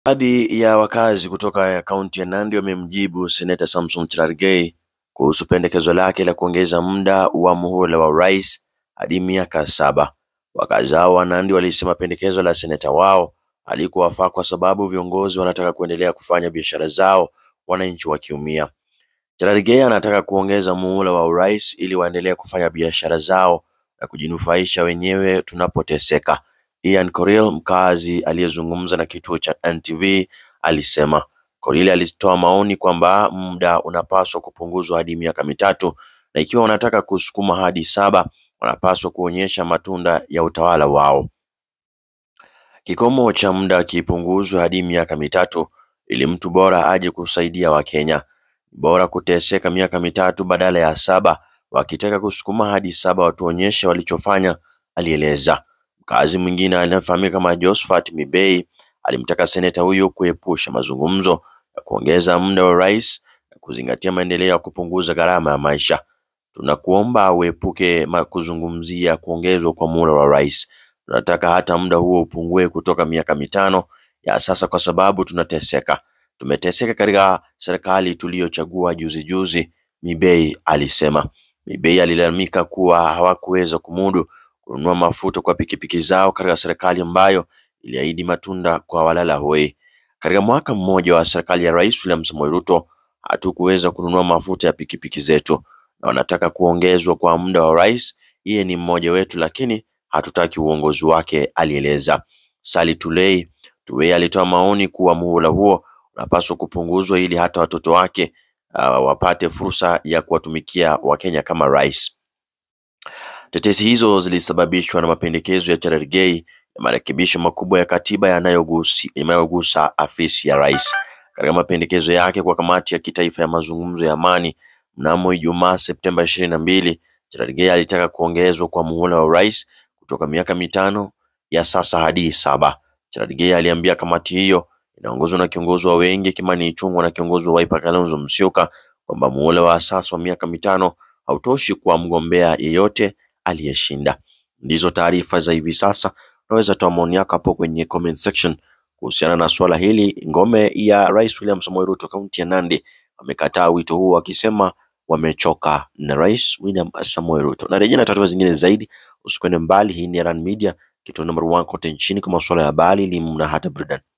Baadhi ya wakazi kutoka kaunti ya Nandi wamemjibu seneta Samson Cherargei kuhusu pendekezo lake la kuongeza muda wa muhula wa urais hadi miaka saba. Wakazi hao wa Nandi walisema pendekezo la seneta wao halikuwafaa kwa sababu viongozi wanataka kuendelea kufanya biashara zao wananchi wakiumia. Cherargei anataka kuongeza muhula wa urais ili waendelee kufanya biashara zao na kujinufaisha wenyewe tunapoteseka. Ian Korir mkazi aliyezungumza na kituo cha NTV alisema Korir alitoa maoni kwamba muda unapaswa kupunguzwa hadi miaka mitatu na ikiwa wanataka kusukuma hadi saba wanapaswa kuonyesha matunda ya utawala wao. Kikomo cha muda kipunguzwe hadi miaka mitatu ili mtu bora aje kusaidia Wakenya. Bora kuteseka miaka mitatu badala ya saba, wakitaka kusukuma hadi saba watuonyeshe walichofanya, alieleza. Mkazi mwingine anayefahamika kama Josephat Mibei alimtaka seneta huyo kuepusha mazungumzo ya kuongeza muda wa rais na kuzingatia maendeleo ya kupunguza gharama ya maisha. Tunakuomba uepuke kuzungumzia kuongezwa kwa muda wa rais. Tunataka hata muda huo upungue kutoka miaka mitano ya sasa, kwa sababu tunateseka. Tumeteseka katika serikali tuliyochagua juzi juzi, Mibei alisema. Mibei alilalamika kuwa hawakuweza kumudu kununua mafuta kwa pikipiki zao katika serikali ambayo iliahidi matunda kwa walala hoi. Katika mwaka mmoja wa serikali ya Rais William Samoei Ruto hatukuweza kununua mafuta ya pikipiki zetu, na wanataka kuongezwa kwa muda wa rais. Yeye ni mmoja wetu, lakini hatutaki uongozi wake, alieleza. Sally Tulei Tuwei alitoa maoni kuwa muhula huo unapaswa kupunguzwa ili hata watoto wake uh, wapate fursa ya kuwatumikia Wakenya kama rais. Tetesi hizo zilisababishwa na mapendekezo ya Cherargei ya marekebisho makubwa ya katiba yanayogusa afisi ya rais. Katika mapendekezo yake kwa kamati ya kitaifa ya mazungumzo ya amani mnamo Ijumaa Septemba ishirini na mbili, Cherargei alitaka kuongezwa kwa muhula wa urais kutoka miaka mitano ya sasa hadi saba. Cherargei aliambia kamati hiyo inaongozwa na kiongozi wa wengi Kimani Ichung'wah na kiongozi wa Wiper Kalonzo Musyoka kwamba muhula wa sasa wa miaka mitano hautoshi kwa mgombea yeyote aliyeshinda. Ndizo taarifa za hivi sasa. Unaweza toa maoni yako hapo kwenye comment section kuhusiana na swala hili. Ngome ya Rais William Samoei Ruto kaunti ya Nandi wamekataa wito huo wakisema wamechoka na Rais William Samoei Ruto. Na rejea na taarifa zingine zaidi, usikwende mbali. Hii ni Rand Media, kituo number one kote nchini kwa masuala ya habari, elimu na hata burudani.